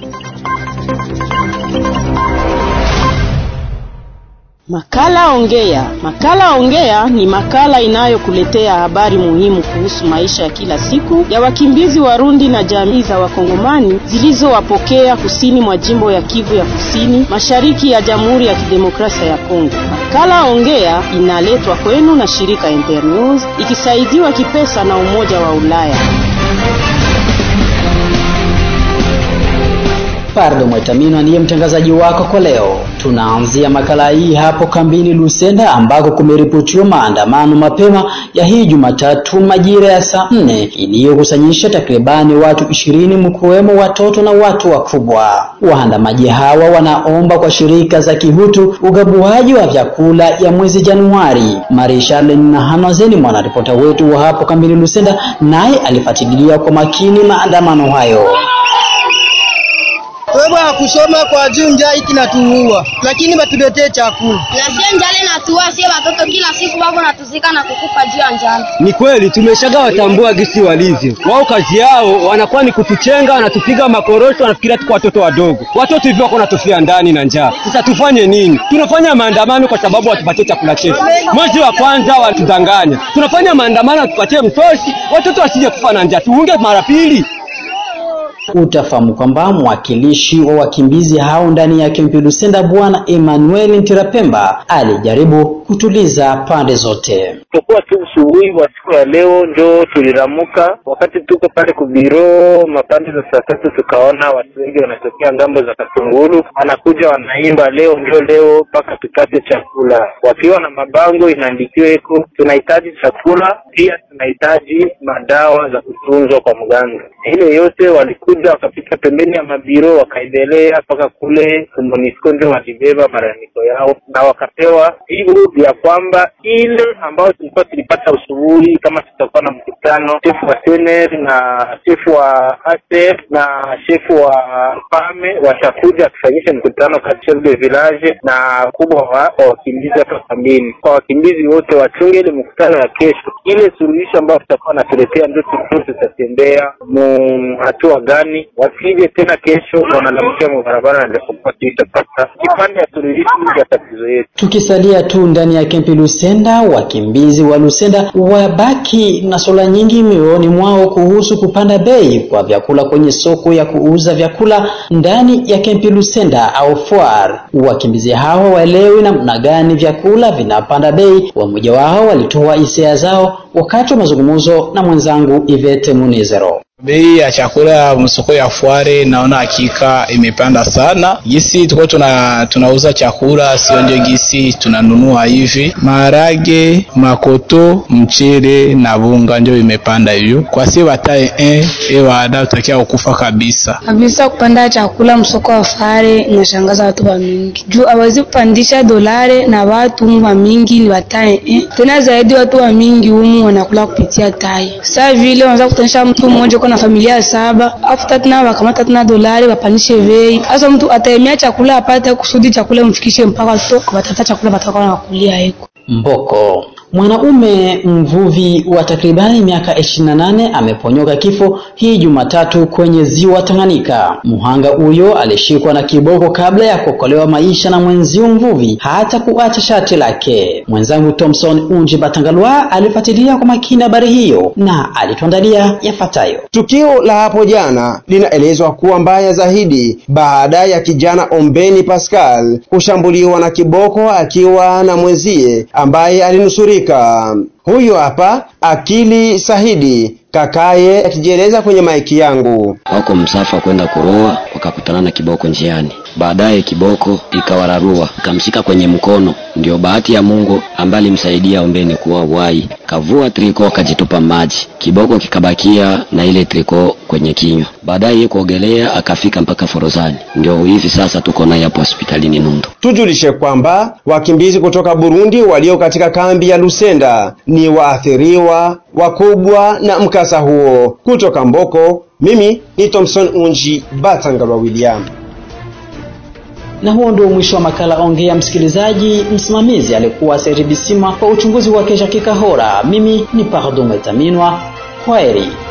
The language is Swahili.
Makala Ongea. Makala Ongea ni makala inayokuletea habari muhimu kuhusu maisha ya kila siku ya wakimbizi Warundi na jamii za Wakongomani zilizowapokea kusini mwa jimbo ya Kivu ya Kusini, mashariki ya Jamhuri ya Kidemokrasia ya Kongo. Makala Ongea inaletwa kwenu na shirika Internews ikisaidiwa kipesa na Umoja wa Ulaya. Pardo Mwetamino ndiye mtangazaji wako kwa leo. Tunaanzia makala hii hapo kambini Lusenda ambako kumeripotiwa maandamano mapema ya hii Jumatatu majira ya saa nne iliyokusanyisha takribani watu ishirini mkiwemo watoto na watu wakubwa. Waandamaji hawa wanaomba kwa shirika za kihutu ugabuaji wa vyakula ya mwezi Januari. Marie Charlene Nahanozeni mwanaripota wetu wa hapo kambini Lusenda naye alifuatilia kwa makini maandamano hayo. Wewe ya kusoma kwa juu njaa hiki natuua, lakini batuletee chakula. Na sie njale natuua, sie watoto kila siku wako natuzika na kukufa juu ya njala. Ni kweli tumeshaga watambua gisi walivyo wao, kazi yao wanakuwa ni kutuchenga, wanatupiga makorosho, wanafikiria tuko watoto wadogo. Watoto hivyo wako natufia ndani na njaa. Sasa tufanye nini? Tunafanya maandamano kwa sababu watupatie chakula chetu. Mwezi wa kwanza watudanganya, tunafanya maandamano watupatie msosi, watoto wasije kufa na njaa, tuunge mara pili. Utafahamu kwamba mwakilishi wa wakimbizi hao ndani ya kempi Lusenda Bwana Emmanuel Ntirapemba alijaribu kutuliza pande zote. Tukuwa tu usubuhi wa siku ya leo njo tuliramuka, wakati tuko pale kubiro mapande za saa tatu, tukaona watu wengi wanatokea ngambo za Katungulu, wanakuja wanaimba leo njo leo mpaka tupate chakula, wakiwa na mabango inaandikiwa eko tunahitaji chakula, pia tunahitaji madawa za kutunzwa kwa mganga. Ile yote walikuja wakapita pembeni ya mabiro wakaendelea mpaka kule Monisco, ndio walibeba malalamiko yao na wakapewa jibu ya kwamba ile ambayo tulikuwa tulipata usubuhi, kama tutakuwa na mkutano, shefu wa sener na shefu wa ASEF na shefu wa pame watakuja kufanyisha mkutano kati chef de village na kubwa wa wakimbizi hapa kambini. Kwa wakimbizi wote wachunge ile mkutano ya kesho, ile suluhisho ambayo tutakuwa natuletea ndio tutatembea mu hatua gani, wasije tena kesho wanalamkia mabarabara na japokuwa tutapata kipande ya suluhisho ya tatizo yetu. Tukisalia tu ndani ya kempi Lusenda, wakimbizi wa Lusenda wabaki na swala nyingi mioyoni mwao kuhusu kupanda bei kwa vyakula kwenye soko ya kuuza vyakula ndani ya kempi Lusenda au foire. Wakimbizi hao waelewi namna gani vyakula vinapanda bei. Wamoja wao walitoa hisia zao wakati wa mazungumzo na mwenzangu Ivete Munezero. Bei ya chakula ya msoko ya Fuare naona hakika imepanda sana. Gisi tuko tuna tunauza chakula sio ndio gisi tunanunua hivi. Maharage, makoto, mchele na bunga ndio imepanda hivyo. Kwa si watae eh ewa ada utakia ukufa kabisa. Kabisa kupanda chakula msoko wa Fuare inashangaza watu wa mingi. Juu hawezi kupandisha dolare na watu wa mingi ni watae eh. Tena zaidi watu wa mingi humu wanakula kupitia tai. Sasa vile wanaweza kutanisha mtu mmoja na familia saba afu tatu nao wakamata tena dolari wapanishe bei. Sasa mtu ataemea chakula apate kusudi chakula mfikishe mpaka to watata chakula batakuwa wanakulia heko. Mboko mwanaume mvuvi wa takribani miaka 28 ameponyoka kifo hii Jumatatu kwenye ziwa Tanganyika. Muhanga huyo alishikwa na kiboko kabla ya kuokolewa maisha na mwenzio mvuvi hata kuacha shati lake. Mwenzangu Thompson Unji Batangalwa alifuatilia kwa makini habari hiyo na alituandalia yafuatayo. Tukio la hapo jana linaelezwa kuwa mbaya zaidi baada ya kijana Ombeni Pascal kushambuliwa na kiboko akiwa na mwenzie ambaye alinusurika. Huyo hapa Akili Sahidi kakaye akijieleza kwenye maiki yangu. Wako msafa kwenda kuroa, wakakutana na kiboko njiani. Baadaye kiboko ikawararua ikamshika kwenye mkono. Ndio bahati ya Mungu ambaye alimsaidia Ombeni kuwa uhai, kavua triko akajitupa maji, kiboko kikabakia na ile triko kwenye kinywa. Baadaye kuogelea akafika mpaka Forozani. Ndio hivi sasa tuko naye hapo hospitalini Nundo. Tujulishe kwamba wakimbizi kutoka Burundi walio katika kambi ya Lusenda ni waathiriwa wakubwa na mkasa huo. Kutoka Mboko, mimi ni Thompson Unji Batangalwa William. Na huo ndio mwisho wa makala Ongea. Msikilizaji, msimamizi alikuwa Seri Bisima, kwa uchunguzi wa Kesha Kikahora. Mimi ni Pardon Metaminwa. Kwaheri.